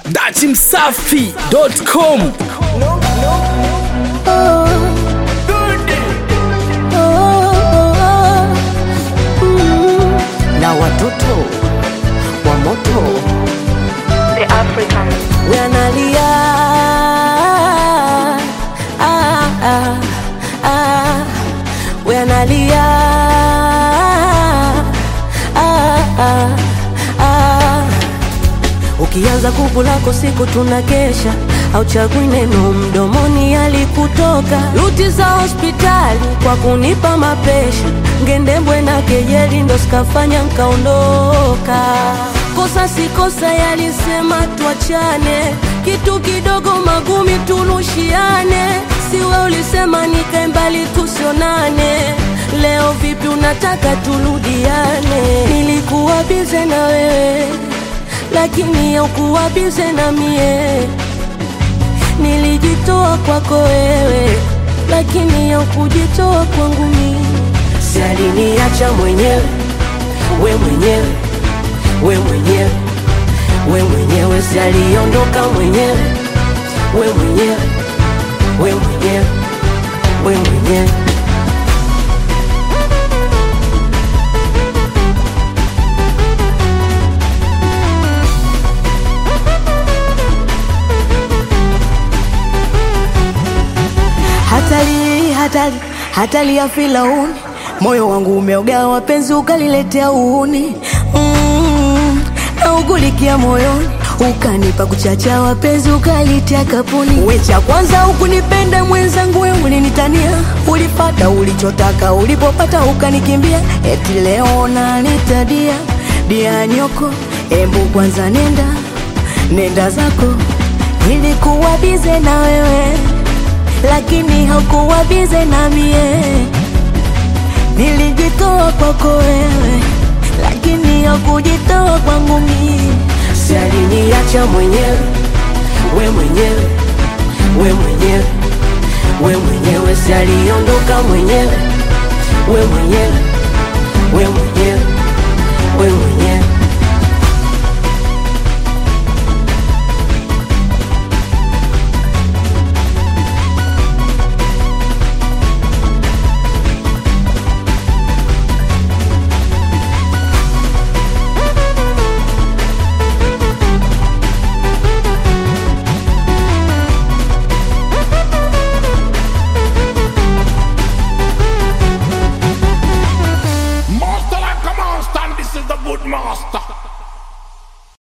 datimsafi.com na watoto wa moto The African. wanalia ah, ah, ah, wanalia ah, ah, ah. Ukianza kuku lako siku tunakesha, auchagui neno mdomoni alikutoka. Ruti za hospitali kwa kunipa mapesha, ngendembwe na kejeli ndo sikafanya nkaondoka. Kosa si kosa, yalisema tuachane, kitu kidogo magumi turushiane. Siwe ulisema nikae mbali tusionane, leo vipi unataka turudiane? Nilikuwa bize na wewe lakini haukuwa bize na mie. Nilijitoa kwako wewe, lakini haukujitoa kwangu mimi. Si aliniacha mwenyewe, we mwenyewe, we mwenyewe, we mwenyewe, si aliondoka mwenyewe, we mwenyewe, we mwenyewe, we mwenyewe. hatari hatari hatari ya filauni moyo wangu umeoga wapenzi ukaliletea uuni mm, na ugulikia moyoni ukanipa kuchacha wapenzi ukalitia kapuni wecha kwanza ukunipenda mwenzangu we ulinitania ulipata ulichotaka ulipopata ukanikimbia eti leo nanitadia dia nyoko embu kwanza nenda nenda zako nilikuwa bize na wewe lakini haukuwa bize na mie. Nilijitoa kwako wewe, lakini haukujitoa kwangu mie. Si aliniacha mwenyewe, we mwenyewe, we mwenyewe, we mwenyewe, si aliondoka mwenyewe, we mwenyewe, we mwenyewe, we mwenyewe.